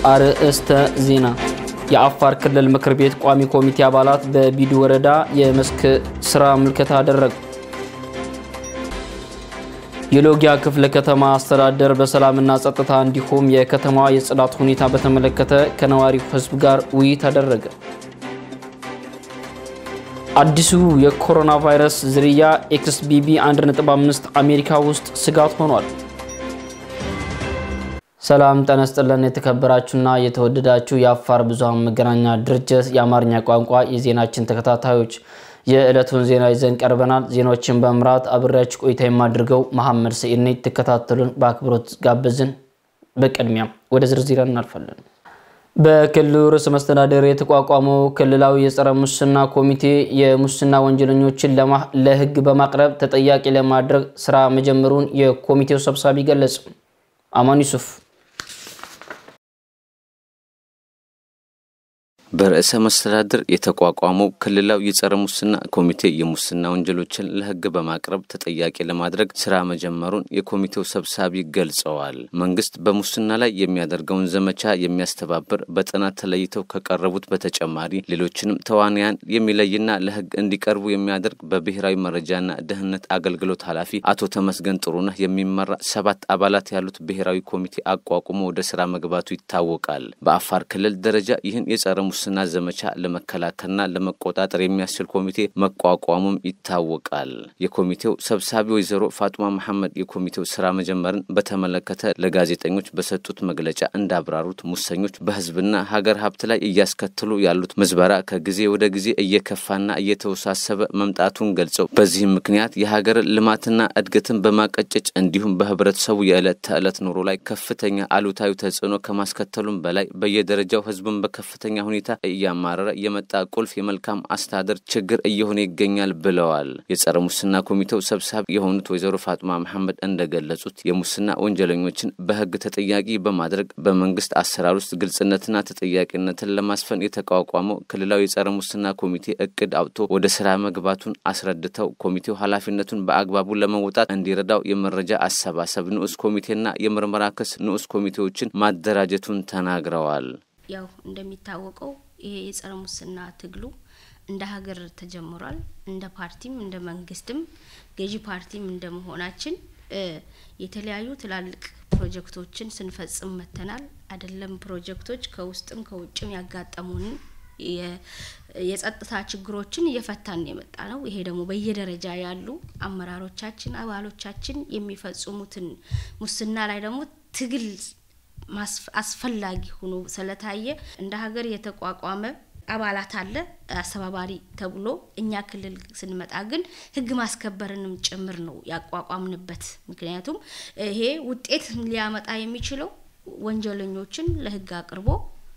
አርዕስተ ዜና። የአፋር ክልል ምክር ቤት ቋሚ ኮሚቴ አባላት በቢዱ ወረዳ የመስክ ስራ ምልከታ አደረጉ። የሎጊያ ክፍለ ከተማ አስተዳደር በሰላምና ጸጥታ እንዲሁም የከተማዋ የጽዳት ሁኔታ በተመለከተ ከነዋሪው ሕዝብ ጋር ውይይት አደረገ። አዲሱ የኮሮና ቫይረስ ዝርያ ኤክስቢቢ 1.5 አሜሪካ ውስጥ ስጋት ሆኗል። ሰላም ጤና ይስጥልን። የተከበራችሁና የተወደዳችሁ የአፋር ብዙኃን መገናኛ ድርጅት የአማርኛ ቋንቋ የዜናችን ተከታታዮች የዕለቱን ዜና ይዘን ቀርበናል። ዜናዎችን በመምራት አብሬያችሁ ቆይታ የማድርገው መሐመድ ሰኢድ ነኝ። ትከታተሉን በአክብሮት ጋበዝን። በቅድሚያም ወደ ዝርዝር እናልፋለን። በክልሉ ርዕሰ መስተዳደር የተቋቋመው ክልላዊ የጸረ ሙስና ኮሚቴ የሙስና ወንጀለኞችን ለሕግ በማቅረብ ተጠያቂ ለማድረግ ስራ መጀመሩን የኮሚቴው ሰብሳቢ ገለጹ። አማን ዩሱፍ በርዕሰ መስተዳድር የተቋቋመው ክልላዊ የጸረ ሙስና ኮሚቴ የሙስና ወንጀሎችን ለሕግ በማቅረብ ተጠያቂ ለማድረግ ስራ መጀመሩን የኮሚቴው ሰብሳቢ ገልጸዋል። መንግስት በሙስና ላይ የሚያደርገውን ዘመቻ የሚያስተባብር በጥናት ተለይተው ከቀረቡት በተጨማሪ ሌሎችንም ተዋንያን የሚለይና ለሕግ እንዲቀርቡ የሚያደርግ በብሔራዊ መረጃና ደህንነት አገልግሎት ኃላፊ አቶ ተመስገን ጥሩነህ የሚመራ ሰባት አባላት ያሉት ብሔራዊ ኮሚቴ አቋቁሞ ወደ ስራ መግባቱ ይታወቃል። በአፋር ክልል ደረጃ ይህን የጸረ ሙስና ዘመቻ ለመከላከልና ለመቆጣጠር የሚያስችል ኮሚቴ መቋቋሙም ይታወቃል። የኮሚቴው ሰብሳቢ ወይዘሮ ፋጡማ መሐመድ የኮሚቴው ስራ መጀመርን በተመለከተ ለጋዜጠኞች በሰጡት መግለጫ እንዳብራሩት ሙሰኞች በህዝብና ሀገር ሀብት ላይ እያስከትሉ ያሉት ምዝበራ ከጊዜ ወደ ጊዜ እየከፋና እየተወሳሰበ መምጣቱን ገልጸው በዚህም ምክንያት የሀገርን ልማትና እድገትን በማቀጨጭ እንዲሁም በህብረተሰቡ የዕለት ተዕለት ኑሮ ላይ ከፍተኛ አሉታዊ ተጽዕኖ ከማስከተሉም በላይ በየደረጃው ህዝብን በከፍተኛ ሁኔታ እያማረረ የመጣ ቁልፍ የመልካም አስተዳደር ችግር እየሆነ ይገኛል ብለዋል። የጸረ ሙስና ኮሚቴው ሰብሳቢ የሆኑት ወይዘሮ ፋጡማ መሐመድ እንደገለጹት የሙስና ወንጀለኞችን በህግ ተጠያቂ በማድረግ በመንግስት አሰራር ውስጥ ግልጽነትና ተጠያቂነትን ለማስፈን የተቋቋመው ክልላዊ የጸረ ሙስና ኮሚቴ እቅድ አውጥቶ ወደ ስራ መግባቱን አስረድተው ኮሚቴው ኃላፊነቱን በአግባቡ ለመወጣት እንዲረዳው የመረጃ አሰባሰብ ንዑስ ኮሚቴና የምርመራ ክስ ንዑስ ኮሚቴዎችን ማደራጀቱን ተናግረዋል። ያው እንደሚታወቀው ይሄ የጸረ ሙስና ትግሉ እንደ ሀገር ተጀምሯል። እንደ ፓርቲም እንደ መንግስትም ገዢ ፓርቲም እንደ መሆናችን የተለያዩ ትላልቅ ፕሮጀክቶችን ስንፈጽም መተናል። አይደለም ፕሮጀክቶች ከውስጥም ከውጭም ያጋጠሙንን የጸጥታ ችግሮችን እየፈታን የመጣ ነው። ይሄ ደግሞ በየደረጃ ያሉ አመራሮቻችን፣ አባሎቻችን የሚፈጽሙትን ሙስና ላይ ደግሞ ትግል አስፈላጊ ሆኖ ስለታየ እንደ ሀገር የተቋቋመ አባላት አለ አስተባባሪ ተብሎ እኛ ክልል ስንመጣ ግን ሕግ ማስከበርንም ጭምር ነው ያቋቋምንበት። ምክንያቱም ይሄ ውጤት ሊያመጣ የሚችለው ወንጀለኞችን ለሕግ አቅርቦ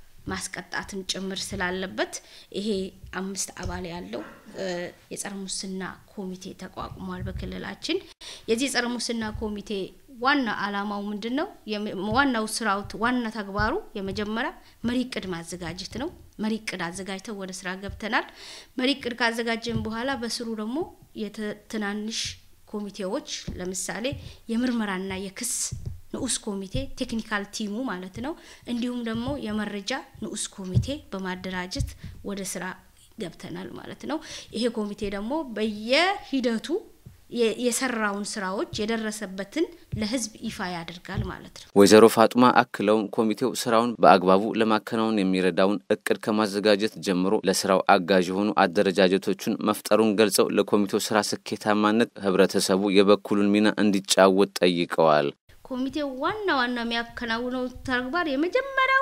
ማስቀጣትም ጭምር ስላለበት ይሄ አምስት አባል ያለው የጸረ ሙስና ኮሚቴ ተቋቁሟል በክልላችን። የዚህ የጸረ ሙስና ኮሚቴ ዋና አላማው ምንድን ነው? ዋናው ስራው ዋና ተግባሩ የመጀመሪያ መሪ እቅድ ማዘጋጀት ነው። መሪ እቅድ አዘጋጅተው ወደ ስራ ገብተናል። መሪ እቅድ ካዘጋጀን በኋላ በስሩ ደግሞ የትናንሽ ኮሚቴዎች ለምሳሌ የምርመራና የክስ ንዑስ ኮሚቴ ቴክኒካል ቲሙ ማለት ነው። እንዲሁም ደግሞ የመረጃ ንዑስ ኮሚቴ በማደራጀት ወደ ስራ ገብተናል ማለት ነው። ይሄ ኮሚቴ ደግሞ በየሂደቱ የሰራውን ስራዎች የደረሰበትን ለህዝብ ይፋ ያደርጋል ማለት ነው። ወይዘሮ ፋጡማ አክለውም ኮሚቴው ስራውን በአግባቡ ለማከናወን የሚረዳውን እቅድ ከማዘጋጀት ጀምሮ ለስራው አጋዥ የሆኑ አደረጃጀቶቹን መፍጠሩን ገልጸው ለኮሚቴው ስራ ስኬታማነት ህብረተሰቡ የበኩሉን ሚና እንዲጫወት ጠይቀዋል። ኮሚቴው ዋና ዋና የሚያከናውነው ተግባር የመጀመሪያው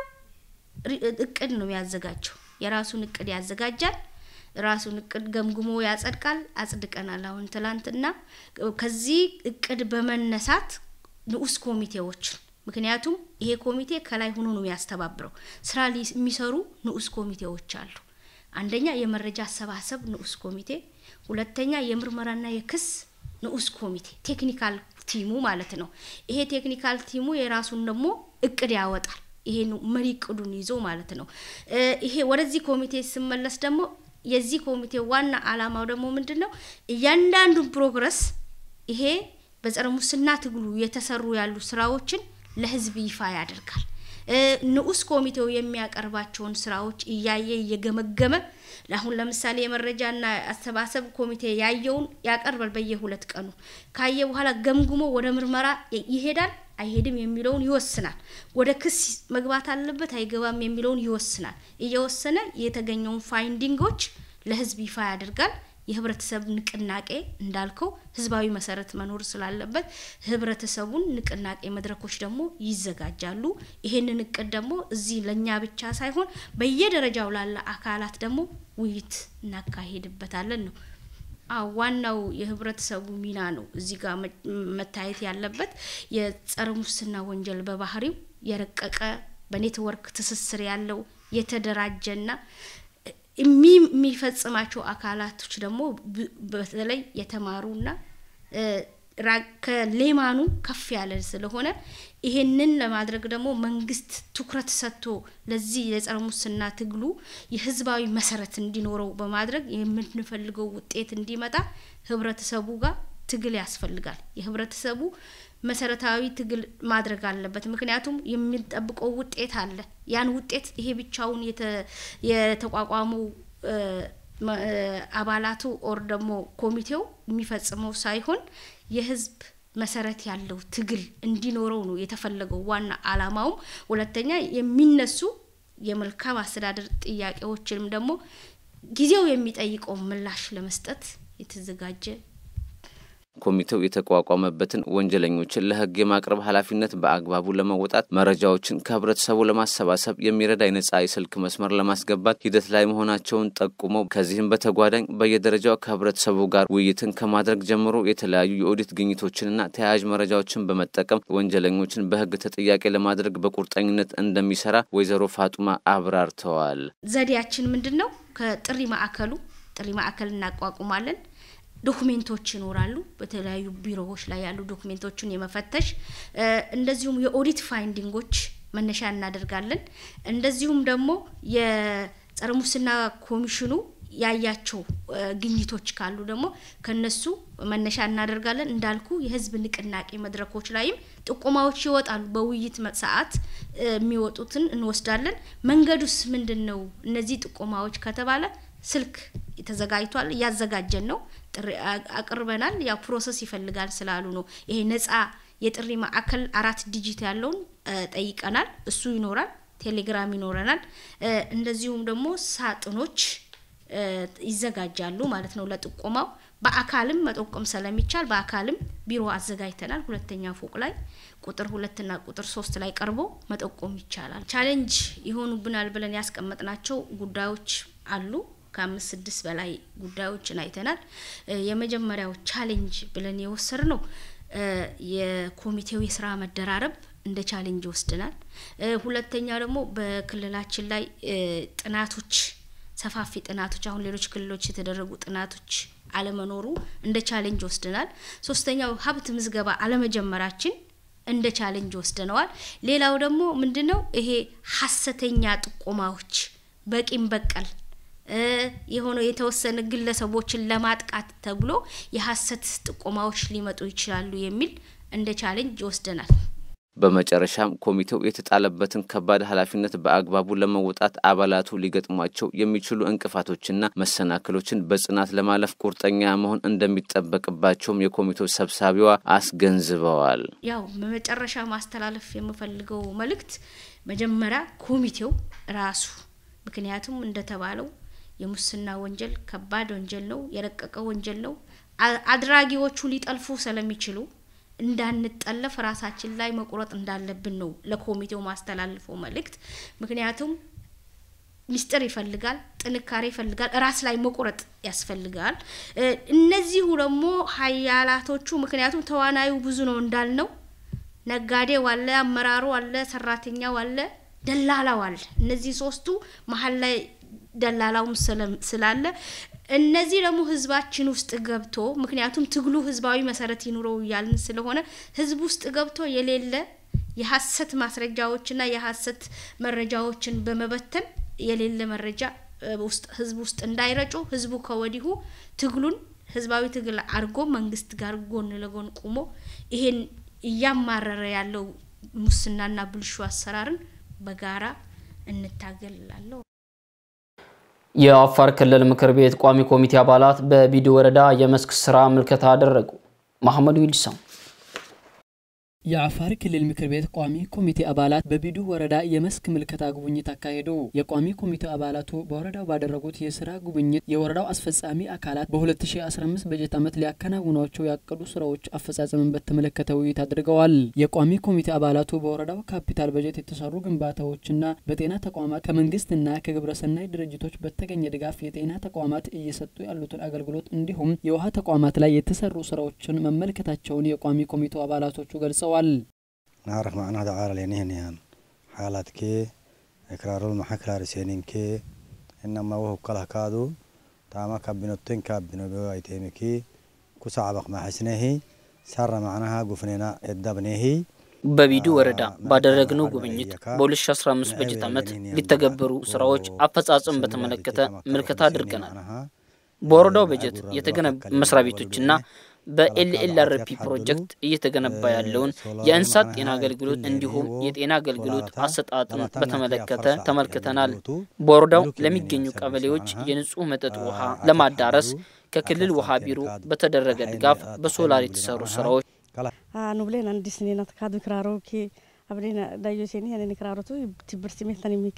እቅድ ነው የሚያዘጋጀው። የራሱን እቅድ ያዘጋጃል። ራሱን እቅድ ገምግሞ ያጸድቃል። አጽድቀናል አሁን ትላንትና። ከዚህ እቅድ በመነሳት ንዑስ ኮሚቴዎች ምክንያቱም ይሄ ኮሚቴ ከላይ ሆኖ ነው የሚያስተባብረው ስራ የሚሰሩ ንዑስ ኮሚቴዎች አሉ። አንደኛ የመረጃ አሰባሰብ ንዑስ ኮሚቴ፣ ሁለተኛ የምርመራና የክስ ንዑስ ኮሚቴ ቴክኒካል ቲሙ ማለት ነው። ይሄ ቴክኒካል ቲሙ የራሱን ደግሞ እቅድ ያወጣል። ይሄ መሪ እቅዱን ይዞ ማለት ነው። ይሄ ወደዚህ ኮሚቴ ስመለስ ደግሞ የዚህ ኮሚቴ ዋና አላማው ደግሞ ምንድን ነው? እያንዳንዱን ፕሮግረስ ይሄ በጸረ ሙስና ትግሉ የተሰሩ ያሉ ስራዎችን ለህዝብ ይፋ ያደርጋል። ንዑስ ኮሚቴው የሚያቀርባቸውን ስራዎች እያየ እየገመገመ አሁን ለምሳሌ የመረጃና አሰባሰብ ኮሚቴ ያየውን ያቀርባል በየሁለት ቀኑ ካየ በኋላ ገምግሞ ወደ ምርመራ ይሄዳል አይሄድም የሚለውን ይወስናል። ወደ ክስ መግባት አለበት አይገባም የሚለውን ይወስናል። እየወሰነ የተገኘውን ፋይንዲንጎች ለህዝብ ይፋ ያደርጋል። የህብረተሰብ ንቅናቄ እንዳልከው ህዝባዊ መሰረት መኖር ስላለበት ህብረተሰቡን ንቅናቄ መድረኮች ደግሞ ይዘጋጃሉ። ይሄንን እቅድ ደግሞ እዚህ ለእኛ ብቻ ሳይሆን በየደረጃው ላለ አካላት ደግሞ ውይይት እናካሄድበታለን ነው። አዎ ዋናው የህብረተሰቡ ሚና ነው እዚህ ጋር መታየት ያለበት። የጸረ ሙስና ወንጀል በባህሪው የረቀቀ በኔትወርክ ትስስር ያለው የተደራጀና የሚፈጽማቸው አካላቶች ደግሞ በተለይ የተማሩና ከሌማኑ ከፍ ያለ ስለሆነ ይሄንን ለማድረግ ደግሞ መንግስት ትኩረት ሰጥቶ ለዚህ የጸረ ሙስና ትግሉ የህዝባዊ መሰረት እንዲኖረው በማድረግ የምንፈልገው ውጤት እንዲመጣ ህብረተሰቡ ጋር ትግል ያስፈልጋል። የህብረተሰቡ መሰረታዊ ትግል ማድረግ አለበት። ምክንያቱም የሚጠብቀው ውጤት አለ። ያን ውጤት ይሄ ብቻውን የተቋቋመው አባላቱ ኦር ደግሞ ኮሚቴው የሚፈጽመው ሳይሆን የህዝብ መሰረት ያለው ትግል እንዲኖረው ነው የተፈለገው ዋና አላማውም። ሁለተኛ የሚነሱ የመልካም አስተዳደር ጥያቄዎችንም ደግሞ ጊዜው የሚጠይቀው ምላሽ ለመስጠት የተዘጋጀ ኮሚቴው የተቋቋመበትን ወንጀለኞችን ለህግ የማቅረብ ኃላፊነት በአግባቡ ለመወጣት መረጃዎችን ከህብረተሰቡ ለማሰባሰብ የሚረዳ የነጻ የስልክ መስመር ለማስገባት ሂደት ላይ መሆናቸውን ጠቁመው ከዚህም በተጓዳኝ በየደረጃው ከህብረተሰቡ ጋር ውይይትን ከማድረግ ጀምሮ የተለያዩ የኦዲት ግኝቶችንና ተያያዥ መረጃዎችን በመጠቀም ወንጀለኞችን በህግ ተጠያቂ ለማድረግ በቁርጠኝነት እንደሚሰራ ወይዘሮ ፋጡማ አብራርተዋል። ዘዴያችን ምንድን ነው? ከጥሪ ማዕከሉ ጥሪ ማዕከል እናቋቁማለን። ዶኩሜንቶች ይኖራሉ። በተለያዩ ቢሮዎች ላይ ያሉ ዶኩሜንቶችን የመፈተሽ እንደዚሁም የኦዲት ፋይንዲንጎች መነሻ እናደርጋለን። እንደዚሁም ደግሞ የጸረ ሙስና ኮሚሽኑ ያያቸው ግኝቶች ካሉ ደግሞ ከነሱ መነሻ እናደርጋለን። እንዳልኩ የህዝብ ንቅናቄ መድረኮች ላይም ጥቆማዎች ይወጣሉ። በውይይት ሰዓት የሚወጡትን እንወስዳለን። መንገዱስ ምንድን ነው? እነዚህ ጥቆማዎች ከተባለ ስልክ ተዘጋጅቷል፣ እያዘጋጀን ነው። ጥሪ አቅርበናል። ያው ፕሮሰስ ይፈልጋል ስላሉ ነው። ይሄ ነጻ የጥሪ ማዕከል አራት ዲጂት ያለውን ጠይቀናል። እሱ ይኖራል። ቴሌግራም ይኖረናል። እንደዚሁም ደግሞ ሳጥኖች ይዘጋጃሉ ማለት ነው ለጥቆማው። በአካልም መጠቆም ስለሚቻል በአካልም ቢሮ አዘጋጅተናል። ሁለተኛ ፎቅ ላይ ቁጥር ሁለትና ቁጥር ሶስት ላይ ቀርቦ መጠቆም ይቻላል። ቻሌንጅ ይሆኑብናል ብለን ያስቀመጥናቸው ጉዳዮች አሉ። ከአምስት ስድስት በላይ ጉዳዮችን አይተናል። የመጀመሪያው ቻሌንጅ ብለን የወሰድ ነው የኮሚቴው የስራ መደራረብ እንደ ቻሌንጅ ወስደናል። ሁለተኛ ደግሞ በክልላችን ላይ ጥናቶች ሰፋፊ ጥናቶች አሁን ሌሎች ክልሎች የተደረጉ ጥናቶች አለመኖሩ እንደ ቻሌንጅ ወስደናል። ሶስተኛው ሀብት ምዝገባ አለመጀመራችን እንደ ቻሌንጅ ወስደነዋል። ሌላው ደግሞ ምንድነው ይሄ ሀሰተኛ ጥቆማዎች በቂም በቀል የሆነ የተወሰነ ግለሰቦችን ለማጥቃት ተብሎ የሀሰት ጥቆማዎች ሊመጡ ይችላሉ የሚል እንደ ቻሌንጅ ይወስደናል። በመጨረሻም ኮሚቴው የተጣለበትን ከባድ ኃላፊነት በአግባቡ ለመወጣት አባላቱ ሊገጥሟቸው የሚችሉ እንቅፋቶችና መሰናክሎችን በጽናት ለማለፍ ቁርጠኛ መሆን እንደሚጠበቅባቸውም የኮሚቴው ሰብሳቢዋ አስገንዝበዋል። ያው በመጨረሻ ማስተላለፍ የምፈልገው መልእክት መጀመሪያ ኮሚቴው ራሱ ምክንያቱም እንደተባለው የሙስና ወንጀል ከባድ ወንጀል ነው፣ የረቀቀ ወንጀል ነው። አድራጊዎቹ ሊጠልፉ ስለሚችሉ እንዳንጠለፍ ራሳችን ላይ መቁረጥ እንዳለብን ነው ለኮሚቴው ማስተላልፈው መልእክት። ምክንያቱም ሚስጥር ይፈልጋል፣ ጥንካሬ ይፈልጋል፣ ራስ ላይ መቁረጥ ያስፈልጋል። እነዚሁ ደግሞ ሀያላቶቹ ምክንያቱም ተዋናዩ ብዙ ነው እንዳልነው፣ ነጋዴው አለ፣ አመራሩ አለ፣ ሰራተኛው አለ፣ ደላላው አለ። እነዚህ ሶስቱ መሀል ላይ ደላላውም ስላለ እነዚህ ደግሞ ህዝባችን ውስጥ ገብቶ ምክንያቱም ትግሉ ህዝባዊ መሰረት ይኑረው እያልን ስለሆነ ህዝብ ውስጥ ገብቶ የሌለ የሀሰት ማስረጃዎችና የሀሰት መረጃዎችን በመበተን የሌለ መረጃ ውስጥ ህዝብ ውስጥ እንዳይረጩ ህዝቡ ከወዲሁ ትግሉን ህዝባዊ ትግል አድርጎ መንግስት ጋር ጎን ለጎን ቁሞ ይሄን እያማረረ ያለው ሙስናና ብልሹ አሰራርን በጋራ እንታገል እላለሁ። የአፋር ክልል ምክር ቤት ቋሚ ኮሚቴ አባላት በቢዲ ወረዳ የመስክ ስራ ምልከታ አደረጉ። መሐመዱ ይልሳም የአፋር ክልል ምክር ቤት ቋሚ ኮሚቴ አባላት በቢዱ ወረዳ የመስክ ምልከታ ጉብኝት አካሄዱ። የቋሚ ኮሚቴው አባላቱ በወረዳው ባደረጉት የስራ ጉብኝት የወረዳው አስፈጻሚ አካላት በ2015 በጀት ዓመት ሊያከናውኗቸው ያቀዱ ስራዎች አፈጻጸምን በተመለከተ ውይይት አድርገዋል። የቋሚ ኮሚቴ አባላቱ በወረዳው ካፒታል በጀት የተሰሩ ግንባታዎችና በጤና ተቋማት ከመንግስትና ከግብረሰናይ ድርጅቶች በተገኘ ድጋፍ የጤና ተቋማት እየሰጡ ያሉትን አገልግሎት እንዲሁም የውሃ ተቋማት ላይ የተሰሩ ስራዎችን መመልከታቸውን የቋሚ ኮሚቴው አባላቶቹ ገልጸዋል። نعرف معناها تعالى لينهن يعني حالات كي إكرار المحكلة رسينين كي إنما وهو كله كادو تاما كابينوتين كابينو بوايتيمي كي كسعبق ما حسنهي سر معناها قفنينا الدبنهي በቢዱ ወረዳ ባደረግነው ጉብኝት በ2015 በጀት ዓመት ሊተገበሩ ስራዎች አፈጻጸም በተመለከተ ምልከታ አድርገናል። በወረዳው በጀት የተገነቡ መስሪያ ቤቶችና በኤልኤልአርፒ ፕሮጀክት እየተገነባ ያለውን የእንስሳት ጤና አገልግሎት እንዲሁም የጤና አገልግሎት አሰጣጥን በተመለከተ ተመልክተናል። በወረዳው ለሚገኙ ቀበሌዎች የንጹህ መጠጥ ውሃ ለማዳረስ ከክልል ውሃ ቢሮ በተደረገ ድጋፍ በሶላር የተሰሩ ስራዎች ኑብሌን አንዲስ ኔናት ካዱ ክራሮኪ አብሌን ዳዮ ሴኒ ያኔ ክራሮቱ ትብርት ሜልተን ሚኪ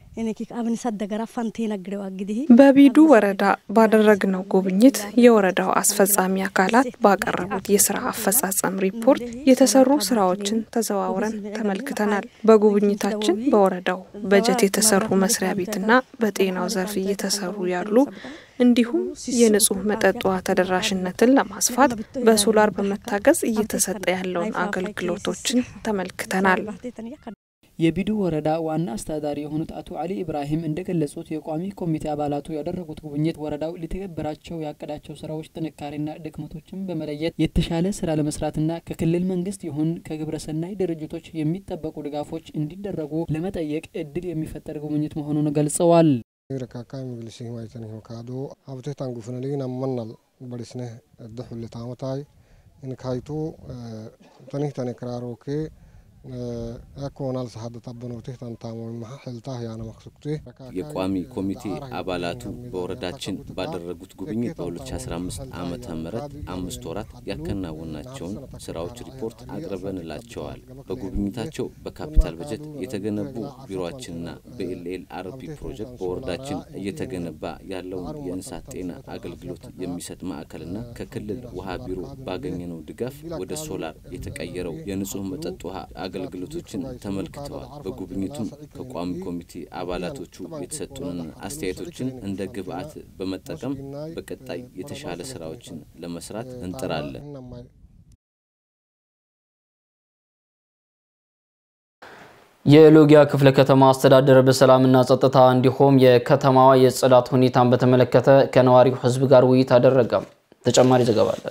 በቢዱ ወረዳ ባደረግነው ጉብኝት የወረዳው አስፈጻሚ አካላት ባቀረቡት የስራ አፈጻጸም ሪፖርት የተሰሩ ስራዎችን ተዘዋውረን ተመልክተናል። በጉብኝታችን በወረዳው በጀት የተሰሩ መስሪያ ቤትና በጤናው ዘርፍ እየተሰሩ ያሉ እንዲሁም የንጹህ መጠጥ ውሃ ተደራሽነትን ለማስፋት በሶላር በመታገዝ እየተሰጠ ያለውን አገልግሎቶችን ተመልክተናል። የቢዱ ወረዳ ዋና አስተዳዳሪ የሆኑት አቶ አሊ ኢብራሂም እንደገለጹት የቋሚ ኮሚቴ አባላቱ ያደረጉት ጉብኝት ወረዳው ሊተገበራቸው ያቀዳቸው ስራዎች ጥንካሬና ድክመቶችን በመለየት የተሻለ ስራ ለመስራትና ከክልል መንግስት ይሁን ከግብረሰናይ ድርጅቶች የሚጠበቁ ድጋፎች እንዲደረጉ ለመጠየቅ እድል የሚፈጠር ጉብኝት መሆኑን ገልጸዋል። ረካካይ ምግልሲ ማይተን ካዶ አብቴ ታንጉፍነሊግን አመናል በዲስነ ደሑል ታመታይ እንካይቱ ተኒህ ተኔ ክራሮኬ የቋሚ ኮሚቴ አባላቱ በወረዳችን ባደረጉት ጉብኝት በ2015 ዓመተ ምህረት አምስት ወራት ያከናወናቸውን ስራዎች ሪፖርት አቅርበንላቸዋል። በጉብኝታቸው በካፒታል በጀት የተገነቡ ቢሮችንና በኤልኤል አርፒ ፕሮጀክት በወረዳችን እየተገነባ ያለውን የእንስሳት ጤና አገልግሎት የሚሰጥ ማዕከልና ከክልል ውሃ ቢሮ ባገኘነው ድጋፍ ወደ ሶላር የተቀየረው የንጹህ መጠጥ ውሃ አገልግሎቶችን ተመልክተዋል። በጉብኝቱም ከቋሚ ኮሚቴ አባላቶቹ የተሰጡንን አስተያየቶችን እንደ ግብአት በመጠቀም በቀጣይ የተሻለ ስራዎችን ለመስራት እንጥራለን። የሎጊያ ክፍለ ከተማ አስተዳደር በሰላምና ጸጥታ እንዲሁም የከተማዋ የጽዳት ሁኔታን በተመለከተ ከነዋሪው ሕዝብ ጋር ውይይት አደረገ። ተጨማሪ ዘገባ አለ።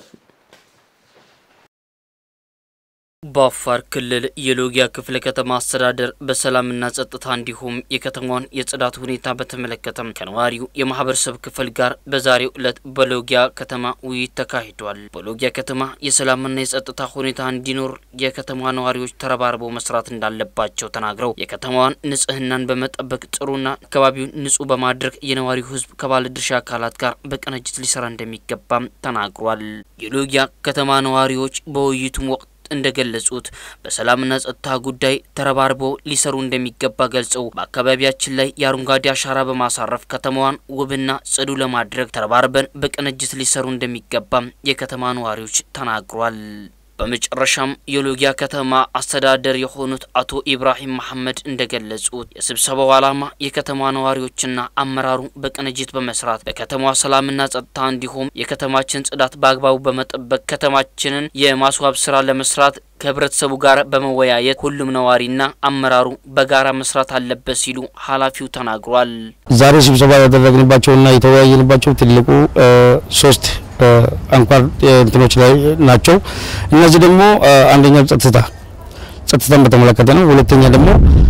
በአፋር ክልል የሎጊያ ክፍለ ከተማ አስተዳደር በሰላምና ጸጥታ እንዲሁም የከተማዋን የጽዳት ሁኔታ በተመለከተ ከነዋሪው የማህበረሰብ ክፍል ጋር በዛሬው ዕለት በሎጊያ ከተማ ውይይት ተካሂዷል። በሎጊያ ከተማ የሰላምና የጸጥታ ሁኔታ እንዲኖር የከተማ ነዋሪዎች ተረባርበው መስራት እንዳለባቸው ተናግረው የከተማዋን ንጽህናን በመጠበቅ ጥሩና አካባቢውን ንጹህ በማድረግ የነዋሪው ህዝብ ከባለድርሻ አካላት ጋር በቅንጅት ሊሰራ እንደሚገባም ተናግሯል። የሎጊያ ከተማ ነዋሪዎች በውይይቱም ወቅት እንደገለጹት በሰላምና ጸጥታ ጉዳይ ተረባርበው ሊሰሩ እንደሚገባ ገልጸው በአካባቢያችን ላይ የአረንጓዴ አሻራ በማሳረፍ ከተማዋን ውብና ጽዱ ለማድረግ ተረባርበን በቅንጅት ሊሰሩ እንደሚገባም የከተማ ነዋሪዎች ተናግሯል። በመጨረሻም የሎጊያ ከተማ አስተዳደር የሆኑት አቶ ኢብራሂም መሐመድ እንደገለጹት የስብሰባው ዓላማ የከተማ ነዋሪዎችና አመራሩ በቅንጅት በመስራት በከተማዋ ሰላምና ጸጥታ እንዲሁም የከተማችን ጽዳት በአግባቡ በመጠበቅ ከተማችንን የማስዋብ ስራ ለመስራት ከህብረተሰቡ ጋር በመወያየት ሁሉም ነዋሪና አመራሩ በጋራ መስራት አለበት ሲሉ ኃላፊው ተናግሯል። ዛሬ ስብሰባ ያደረግንባቸውና የተወያየንባቸው ትልቁ ሶስት አንኳር እንትኖች ላይ ናቸው። እነዚህ ደግሞ አንደኛው ጸጥታ ጸጥታን በተመለከተ ነው። ሁለተኛ ደግሞ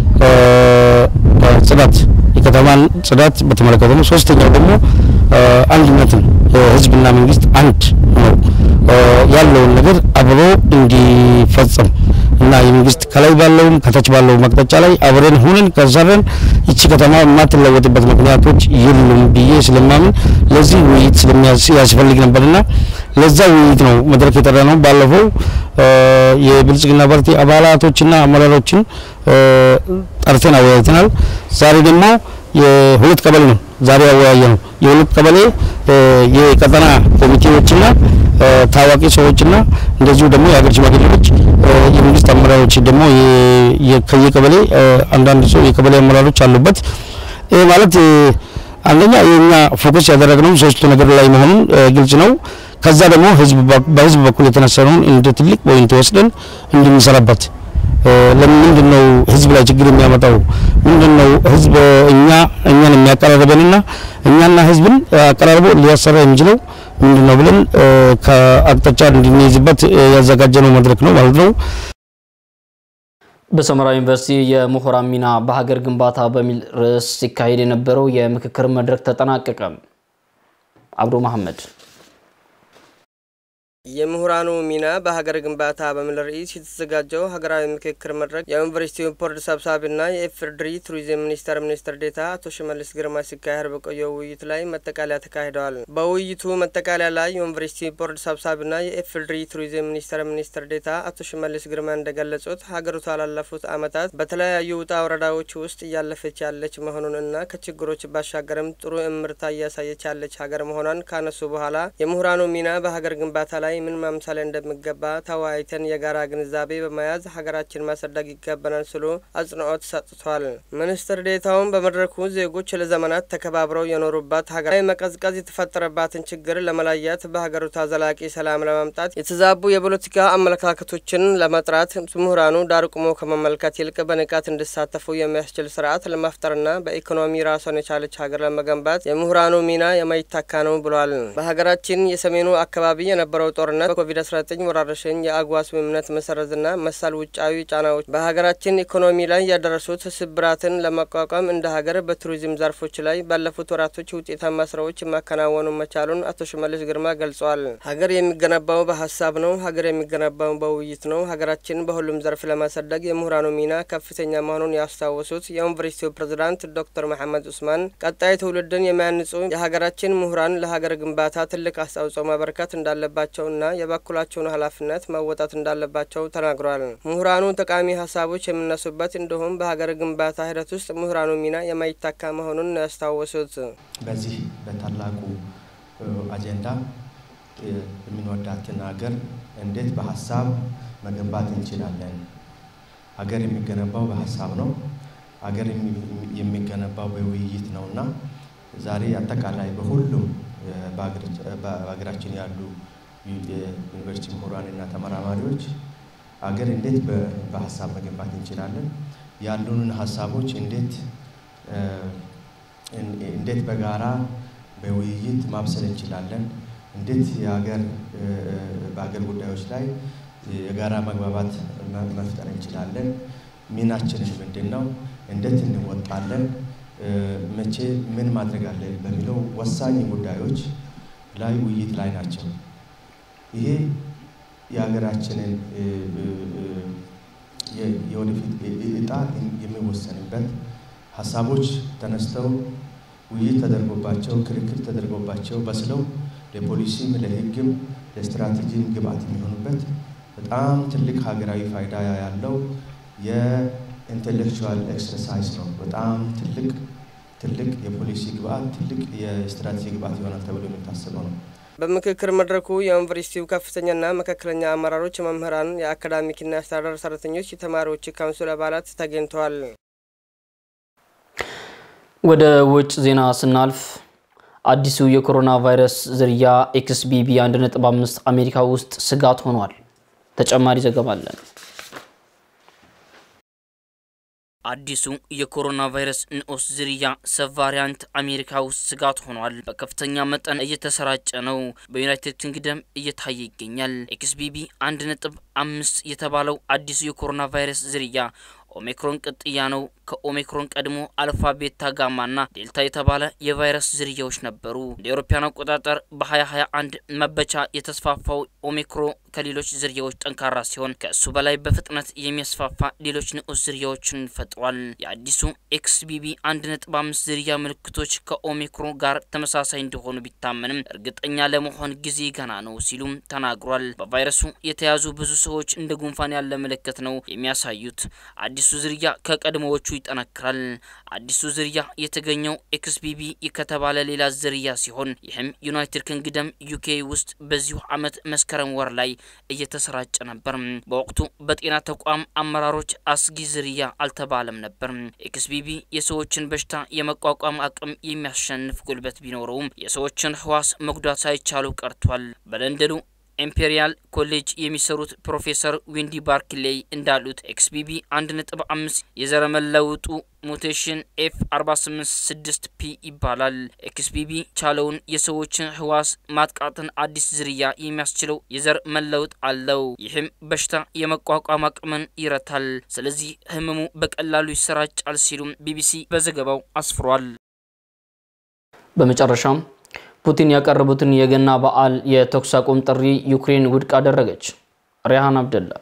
ጽዳት የከተማን ጽዳት በተመለከተ ነው። ሶስተኛው ደግሞ አንድነትን ህዝብና መንግስት አንድ ነው ያለውን ነገር አብሮ እንዲፈጸም እና የመንግስት ከላይ ባለውም ከታች ባለው መቅጣጫ ላይ አብረን ሆነን ከሰረን ይቺ ከተማ የማትለወጥበት ምክንያቶች የሉም ብዬ ስለማምን ለዚህ ውይይት ስለሚያስፈልግ ነበርና ለዛ ውይይት ነው መድረክ የጠራ ነው። ባለፈው የብልጽግና ፓርቲ አባላቶችና አመራሮችን ጠርተን አወያይተናል። ዛሬ ደግሞ የሁለት ቀበሌ ነው ዛሬ ያወያየ ነው። የሁለት ቀበሌ የቀጠና ኮሚቴዎችና ታዋቂ ሰዎችና እንደዚሁ ደግሞ የሀገር ሽማግሌዎች የመንግስት አመራሮች ደግሞ ከየቀበሌ አንዳንድ ሰው የቀበሌ አመራሮች አሉበት። ይህ ማለት አንደኛ የኛ ፎከስ ያደረግነው ሶስቱ ነገር ላይ መሆኑን ግልጽ ነው። ከዛ ደግሞ ህዝብ በህዝብ በኩል የተነሳነውን እንደ ትልቅ ፖይንት ወስደን እንድንሰራበት ለምንድን ነው ህዝብ ላይ ችግር የሚያመጣው? ምንድን ነው ህዝብ እኛ እኛን የሚያቀራርበንና እኛና ህዝብን አቀራርቦ ሊያሰራ የሚችለው ምንድን ነው ብለን ከአቅጣጫ እንድንይዝበት ያዘጋጀነው መድረክ ነው ማለት ነው። በሰመራ ዩኒቨርሲቲ የምሁራን ሚና በሀገር ግንባታ በሚል ርዕስ ሲካሄድ የነበረው የምክክር መድረክ ተጠናቀቀ። አብዶ መሐመድ የምሁራኑ ሚና በሀገር ግንባታ በሚል ርዕስ የተዘጋጀው ሀገራዊ ምክክር መድረክ የዩኒቨርሲቲው ቦርድ ሰብሳቢና የኢፌዴሪ ቱሪዝም ሚኒስቴር ሚኒስትር ዴኤታ አቶ ሽመልስ ግርማ ሲካሄድ በቆየው ውይይት ላይ መጠቃለያ ተካሂደዋል። በውይይቱ መጠቃለያ ላይ የዩኒቨርሲቲ ቦርድ ሰብሳቢና የኢፌዴሪ ቱሪዝም ሚኒስቴር ሚኒስትር ዴኤታ አቶ ሽመልስ ግርማ እንደገለጹት ሀገሪቷ ላለፉት ዓመታት በተለያዩ ውጣ ወረዳዎች ውስጥ እያለፈች ያለች መሆኑን እና ከችግሮች ባሻገርም ጥሩ እምርታ እያሳየች ያለች ሀገር መሆኗን ካነሱ በኋላ የምሁራኑ ሚና በሀገር ግንባታ ላይ ምን ማምሳሌ እንደሚገባ ተወያይተን የጋራ ግንዛቤ በመያዝ ሀገራችን ማሳደግ ይገባናል ሲሉ አጽንኦት ሰጥቷል። ሚኒስትር ዴኤታውን በመድረኩ ዜጎች ለዘመናት ተከባብረው የኖሩባት ሀገራዊ መቀዝቀዝ የተፈጠረባትን ችግር ለመለየት በሀገሪቷ ዘላቂ ሰላም ለማምጣት የተዛቡ የፖለቲካ አመለካከቶችን ለመጥራት ምሁራኑ ዳር ቆሞ ከመመልከት ይልቅ በንቃት እንዲሳተፉ የሚያስችል ስርዓት ለመፍጠርና በኢኮኖሚ ራሷን የቻለች ሀገር ለመገንባት የምሁራኑ ሚና የማይታካ ነው ብሏል። በሀገራችን የሰሜኑ አካባቢ የነበረው ጦርነት በኮቪድ-19 ወረርሽኝ የአግዋ ስምምነት መሰረዝና መሰል ውጫዊ ጫናዎች በሀገራችን ኢኮኖሚ ላይ ያደረሱት ስብራትን ለመቋቋም እንደ ሀገር በቱሪዝም ዘርፎች ላይ ባለፉት ወራቶች ውጤታማ ስራዎች ማከናወኑ መቻሉን አቶ ሽመልስ ግርማ ገልጸዋል። ሀገር የሚገነባው በሀሳብ ነው። ሀገር የሚገነባው በውይይት ነው። ሀገራችን በሁሉም ዘርፍ ለማሳደግ የምሁራኑ ሚና ከፍተኛ መሆኑን ያስታወሱት የዩኒቨርሲቲው ፕሬዝዳንት ዶክተር መሐመድ ኡስማን ቀጣይ ትውልድን የሚያንጹ የሀገራችን ምሁራን ለሀገር ግንባታ ትልቅ አስተዋጽኦ ማበረከት እንዳለባቸው እና የበኩላቸውን ኃላፊነት መወጣት እንዳለባቸው ተናግሯል። ምሁራኑ ጠቃሚ ሀሳቦች የሚነሱበት እንዲሁም በሀገር ግንባታ ሂደት ውስጥ ምሁራኑ ሚና የማይታካ መሆኑን ነው ያስታወሱት። በዚህ በታላቁ አጀንዳ የምንወዳትን ሀገር እንዴት በሀሳብ መገንባት እንችላለን? ሀገር የሚገነባው በሀሳብ ነው። ሀገር የሚገነባው በውይይት ነው እና ዛሬ አጠቃላይ በሁሉም በሀገራችን ያሉ የዩኒቨርሲቲ ምሁራንና ተመራማሪዎች ሀገር እንዴት በሀሳብ መገንባት እንችላለን፣ ያሉንን ሀሳቦች እንዴት እንዴት በጋራ በውይይት ማብሰል እንችላለን፣ እንዴት የሀገር በሀገር ጉዳዮች ላይ የጋራ መግባባት መፍጠር እንችላለን፣ ሚናችንን ምንድን ነው፣ እንዴት እንወጣለን፣ መቼ ምን ማድረግ አለን በሚለው ወሳኝ ጉዳዮች ላይ ውይይት ላይ ናቸው። ይሄ የሀገራችንን የወደፊት እጣ የሚወሰንበት ሀሳቦች ተነስተው ውይይት ተደርጎባቸው ክርክር ተደርጎባቸው በስለው ለፖሊሲም ለሕግም ለስትራቴጂም ግብአት የሚሆኑበት በጣም ትልቅ ሀገራዊ ፋይዳ ያለው የኢንቴሌክቹዋል ኤክሰርሳይዝ ነው። በጣም ትልቅ ትልቅ የፖሊሲ ግብአት ትልቅ የስትራቴጂ ግብአት ይሆናል ተብሎ የሚታሰበው ነው። በምክክር መድረኩ የዩኒቨርሲቲው ከፍተኛና መካከለኛ አመራሮች፣ መምህራን፣ የአካዳሚክና የአስተዳደር ሰራተኞች፣ የተማሪዎች ካውንስል አባላት ተገኝተዋል። ወደ ውጭ ዜና ስናልፍ አዲሱ የኮሮና ቫይረስ ዝርያ ኤክስቢቢ 1.5 አሜሪካ ውስጥ ስጋት ሆኗል። ተጨማሪ ዘገባ አለን። አዲሱ የኮሮና ቫይረስ ንዑስ ዝርያ ሰብ ቫሪያንት አሜሪካ ውስጥ ስጋት ሆኗል። በከፍተኛ መጠን እየተሰራጨ ነው። በዩናይትድ ኪንግደም እየታየ ይገኛል። ኤክስቢቢ አንድ ነጥብ አምስት የተባለው አዲሱ የኮሮና ቫይረስ ዝርያ ኦሜክሮን ቅጥያ ነው። ከኦሜክሮን ቀድሞ አልፋ፣ ቤታ፣ ጋማና ዴልታ የተባለ የቫይረስ ዝርያዎች ነበሩ። እንደ አውሮፓውያን አቆጣጠር በ2021 መበቻ የተስፋፋው ኦሜክሮ ከሌሎች ዝርያዎች ጠንካራ ሲሆን ከእሱ በላይ በፍጥነት የሚያስፋፋ ሌሎች ንዑስ ዝርያዎችን ፈጥሯል። የአዲሱ ኤክስቢቢ አንድ ነጥብ አምስት ዝርያ ምልክቶች ከኦሚክሮን ጋር ተመሳሳይ እንደሆኑ ቢታመንም እርግጠኛ ለመሆን ጊዜ ገና ነው ሲሉም ተናግሯል። በቫይረሱ የተያዙ ብዙ ሰዎች እንደ ጉንፋን ያለ ምልክት ነው የሚያሳዩት። አዲሱ ዝርያ ከቀድሞዎቹ ይጠነክራል። አዲሱ ዝርያ የተገኘው ኤክስቢቢ ከተባለ ሌላ ዝርያ ሲሆን ይህም ዩናይትድ ኪንግደም ዩኬ ውስጥ በዚሁ ዓመት መስከረም ወር ላይ እየተሰራጨ ነበር። በወቅቱ በጤና ተቋም አመራሮች አስጊ ዝርያ አልተባለም ነበር። ኤክስቢቢ የሰዎችን በሽታ የመቋቋም አቅም የሚያሸንፍ ጉልበት ቢኖረውም የሰዎችን ህዋስ መጉዳት ሳይቻሉ ቀርቷል። በለንደኑ ኢምፔሪያል ኮሌጅ የሚሰሩት ፕሮፌሰር ዊንዲ ባርክሌይ እንዳሉት ኤክስቢቢ አንድ ነጥብ አምስት የዘረመል ለውጡ ሙቴሽን ኤፍ 486 ፒ ይባላል። ኤክስቢቢ ቻለውን የሰዎችን ህዋስ ማጥቃትን አዲስ ዝርያ የሚያስችለው የዘር መለውጥ አለው። ይህም በሽታ የመቋቋም አቅምን ይረታል። ስለዚህ ህመሙ በቀላሉ ይሰራጫል ሲሉም ቢቢሲ በዘገባው አስፍሯል። በመጨረሻም ፑቲን ያቀረቡትን የገና በዓል የተኩስ አቁም ጥሪ ዩክሬን ውድቅ አደረገች። ሪሃን አብደላ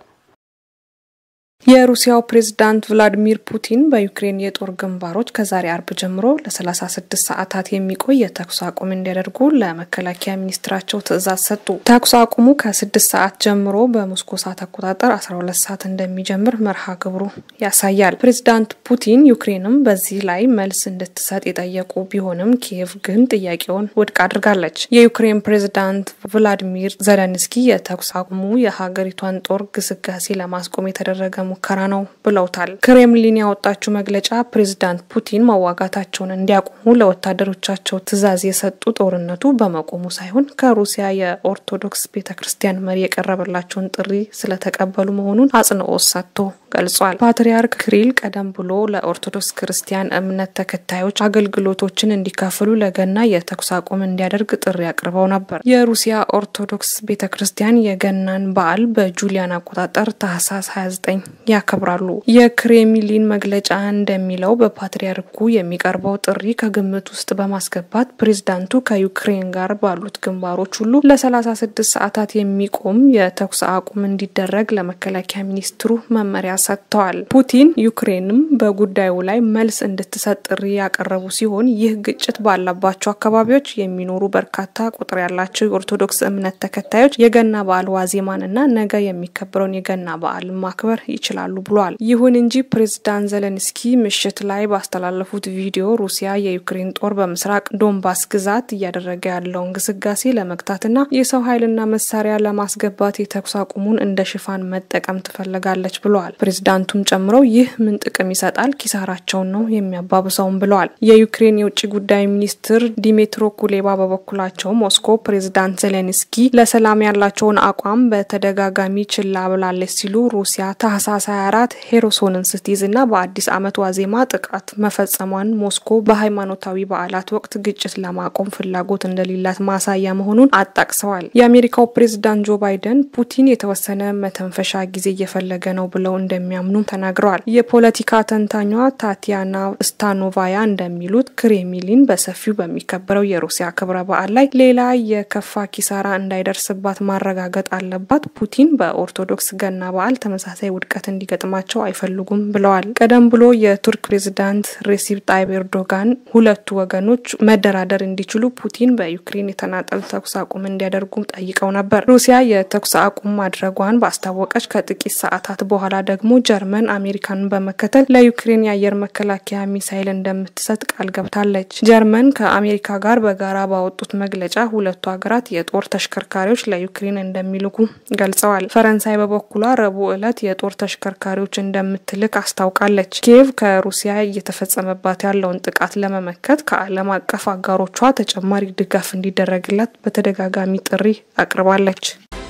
የሩሲያው ፕሬዝዳንት ቭላዲሚር ፑቲን በዩክሬን የጦር ግንባሮች ከዛሬ አርብ ጀምሮ ለ36 ሰዓታት የሚቆይ የተኩስ አቁም እንዲያደርጉ ለመከላከያ ሚኒስትራቸው ትዕዛዝ ሰጡ። ተኩስ አቁሙ ከ6 ሰዓት ጀምሮ በሞስኮ ሰዓት አቆጣጠር 12 ሰዓት እንደሚጀምር መርሃ ግብሩ ያሳያል። ፕሬዝዳንት ፑቲን ዩክሬንም በዚህ ላይ መልስ እንድትሰጥ የጠየቁ ቢሆንም ኪየቭ ግን ጥያቄውን ውድቅ አድርጋለች። የዩክሬን ፕሬዝዳንት ቭላዲሚር ዘለንስኪ የተኩስ አቁሙ የሀገሪቷን ጦር ግስጋሴ ለማስቆም የተደረገ ሙከራ ነው ብለውታል። ክሬምሊን ያወጣችው መግለጫ ፕሬዝዳንት ፑቲን መዋጋታቸውን እንዲያቆሙ ለወታደሮቻቸው ትዕዛዝ የሰጡ ጦርነቱ በመቆሙ ሳይሆን ከሩሲያ የኦርቶዶክስ ቤተ ክርስቲያን መሪ የቀረበላቸውን ጥሪ ስለተቀበሉ መሆኑን አጽንኦት ሰጥቶ ገልጿል። ፓትርያርክ ክሪል ቀደም ብሎ ለኦርቶዶክስ ክርስቲያን እምነት ተከታዮች አገልግሎቶችን እንዲካፈሉ ለገና የተኩስ አቁም እንዲያደርግ ጥሪ አቅርበው ነበር። የሩሲያ ኦርቶዶክስ ቤተ ክርስቲያን የገናን በዓል በጁሊያን አቆጣጠር ታህሳስ 29 ያከብራሉ። የክሬምሊን መግለጫ እንደሚለው በፓትርያርኩ የሚቀርበው ጥሪ ከግምት ውስጥ በማስገባት ፕሬዝዳንቱ ከዩክሬን ጋር ባሉት ግንባሮች ሁሉ ለ36 ሰዓታት የሚቆም የተኩስ አቁም እንዲደረግ ለመከላከያ ሚኒስትሩ መመሪያ ሰጥተዋል። ፑቲን ዩክሬንም በጉዳዩ ላይ መልስ እንድትሰጥ ጥሪ ያቀረቡ ሲሆን ይህ ግጭት ባለባቸው አካባቢዎች የሚኖሩ በርካታ ቁጥር ያላቸው የኦርቶዶክስ እምነት ተከታዮች የገና በዓል ዋዜማንና ነገ የሚከበረውን የገና በዓል ማክበር ይችላሉ ብሏል። ይሁን እንጂ ፕሬዝዳንት ዘለንስኪ ምሽት ላይ ባስተላለፉት ቪዲዮ ሩሲያ የዩክሬን ጦር በምስራቅ ዶንባስ ግዛት እያደረገ ያለውን ግስጋሴ ለመግታትና የሰው ኃይልና መሳሪያ ለማስገባት የተኩስ አቁሙን እንደ ሽፋን መጠቀም ትፈልጋለች ብለዋል። ፕሬዝዳንቱም ጨምረው ይህ ምን ጥቅም ይሰጣል? ኪሳራቸውን ነው የሚያባብሰውም ብለዋል። የዩክሬን የውጭ ጉዳይ ሚኒስትር ዲሜትሮ ኩሌባ በበኩላቸው ሞስኮ ፕሬዝዳንት ዜሌንስኪ ለሰላም ያላቸውን አቋም በተደጋጋሚ ችላ ብላለች ሲሉ ሩሲያ ታህሳስ 24 ሄሮሶንን ስትይዝ እና በአዲስ ዓመት ዋዜማ ጥቃት መፈጸሟን ሞስኮ በሃይማኖታዊ በዓላት ወቅት ግጭት ለማቆም ፍላጎት እንደሌላት ማሳያ መሆኑን አጣቅሰዋል። የአሜሪካው ፕሬዝዳንት ጆ ባይደን ፑቲን የተወሰነ መተንፈሻ ጊዜ እየፈለገ ነው ብለው እንደሚያምኑ ተናግረዋል። የፖለቲካ ተንታኟ ታቲያና ስታኖቫያ እንደሚሉት ክሬምሊን በሰፊው በሚከበረው የሩሲያ ክብረ በዓል ላይ ሌላ የከፋ ኪሳራ እንዳይደርስባት ማረጋገጥ አለባት። ፑቲን በኦርቶዶክስ ገና በዓል ተመሳሳይ ውድቀት እንዲገጥማቸው አይፈልጉም ብለዋል። ቀደም ብሎ የቱርክ ፕሬዝዳንት ሬሲፕ ጣይብ ኤርዶጋን ሁለቱ ወገኖች መደራደር እንዲችሉ ፑቲን በዩክሬን የተናጠል ተኩስ አቁም እንዲያደርጉ ጠይቀው ነበር። ሩሲያ የተኩስ አቁም ማድረጓን ባስታወቀች ከጥቂት ሰዓታት በኋላ ደግሞ ጀርመን አሜሪካንን በመከተል ለዩክሬን የአየር መከላከያ ሚሳይል እንደምትሰጥ ቃል ገብታለች። ጀርመን ከአሜሪካ ጋር በጋራ ባወጡት መግለጫ ሁለቱ ሀገራት የጦር ተሽከርካሪዎች ለዩክሬን እንደሚልኩ ገልጸዋል። ፈረንሳይ በበኩሏ ረቡዕ ዕለት የጦር ተሽከርካሪዎች እንደምትልክ አስታውቃለች። ኪየቭ ከሩሲያ እየተፈጸመባት ያለውን ጥቃት ለመመከት ከዓለም አቀፍ አጋሮቿ ተጨማሪ ድጋፍ እንዲደረግላት በተደጋጋሚ ጥሪ አቅርባለች።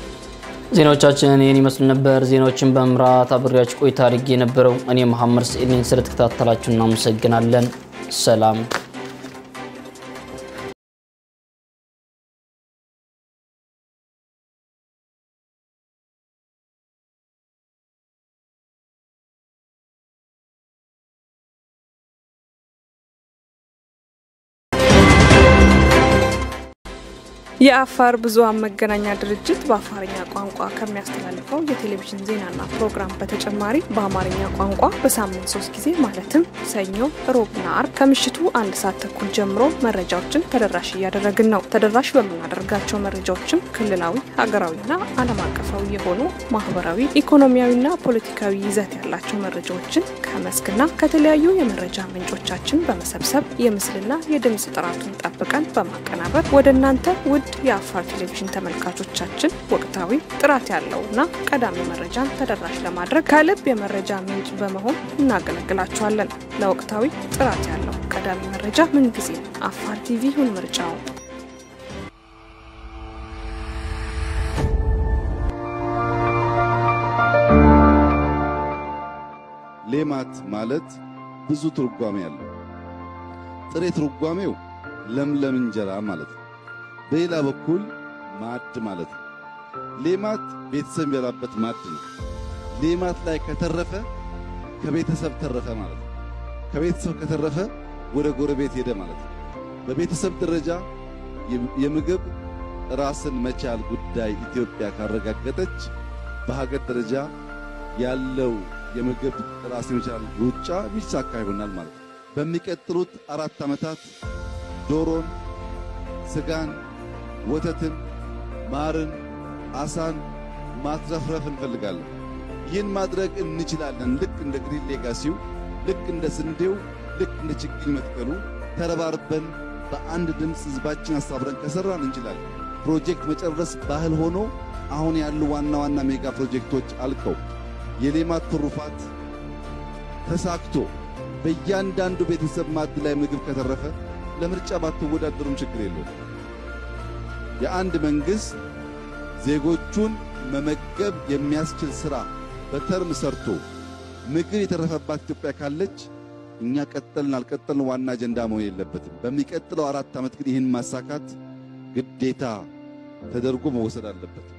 ዜናዎቻችን ይህን ይመስሉ ነበር። ዜናዎችን በመምራት አብሬያችሁ ቆይታ አድርጌ የነበረው እኔ መሐመድ ስዒድን ስለተከታተላችሁ እናመሰግናለን። ሰላም የአፋር ብዙኃን መገናኛ ድርጅት በአፋርኛ ቋንቋ ከሚያስተላልፈው የቴሌቪዥን ዜናና ፕሮግራም በተጨማሪ በአማርኛ ቋንቋ በሳምንት ሶስት ጊዜ ማለትም ሰኞ፣ ሮብና አርብ ከምሽቱ አንድ ሰዓት ተኩል ጀምሮ መረጃዎችን ተደራሽ እያደረግን ነው። ተደራሽ በምናደርጋቸው መረጃዎችም ክልላዊ፣ ሀገራዊና ዓለም አቀፋዊ የሆኑ ማህበራዊ፣ ኢኮኖሚያዊና ፖለቲካዊ ይዘት ያላቸው መረጃዎችን ከመስክና ከተለያዩ የመረጃ ምንጮቻችን በመሰብሰብ የምስልና የድምፅ ጥራቱን ጠብቀን በማቀናበር ወደ እናንተ ውድ የአፋር ቴሌቪዥን ተመልካቾቻችን ወቅታዊ ጥራት ያለውና ቀዳሚ መረጃን ተደራሽ ለማድረግ ከልብ የመረጃ ምንጭ በመሆን እናገለግላችኋለን። ለወቅታዊ ጥራት ያለው ቀዳሚ መረጃ ምንጊዜም አፋር ቲቪ ይሁን ምርጫው። ሌማት ማለት ብዙ ትርጓሜ አለው። ጥሬ ትርጓሜው ለምለም እንጀራ ማለት ነው። በሌላ በኩል ማዕድ ማለት ነው። ሌማት ቤተሰብ የሚበላበት ማዕድ ነው። ሌማት ላይ ከተረፈ ከቤተሰብ ተረፈ ማለት ነው። ከቤተሰብ ከተረፈ ወደ ጎረቤት ሄደ ማለት ነው። በቤተሰብ ደረጃ የምግብ ራስን መቻል ጉዳይ ኢትዮጵያ ካረጋገጠች በሀገር ደረጃ ያለው የምግብ ራስን መቻል ሩጫ የሚሳካ ይሆናል ማለት ነው። በሚቀጥሉት አራት ዓመታት ዶሮን፣ ስጋን፣ ወተትን፣ ማርን፣ አሳን ማትረፍረፍ እንፈልጋለን። ይህን ማድረግ እንችላለን። ልክ እንደ ግሪን ሌጋሲው፣ ልክ እንደ ስንዴው፣ ልክ እንደ ችግኝ መትከሉ ተረባርበን በአንድ ድምፅ ህዝባችን አሳብረን ከሰራን እንችላለን። ፕሮጀክት መጨረስ ባህል ሆኖ አሁን ያሉ ዋና ዋና ሜጋ ፕሮጀክቶች አልቀው የሌማት ትሩፋት ተሳክቶ በእያንዳንዱ ቤተሰብ ማዕድ ላይ ምግብ ከተረፈ ለምርጫ ባትወዳደሩም ችግር የለውም። የአንድ መንግሥት ዜጎቹን መመገብ የሚያስችል ሥራ በተርም ሰርቶ ምግብ የተረፈባት ኢትዮጵያ ካለች እኛ ቀጠልን አልቀጠልን ዋና አጀንዳ መሆን የለበትም። በሚቀጥለው አራት ዓመት ግን ይህን ማሳካት ግዴታ ተደርጎ መወሰድ አለበት።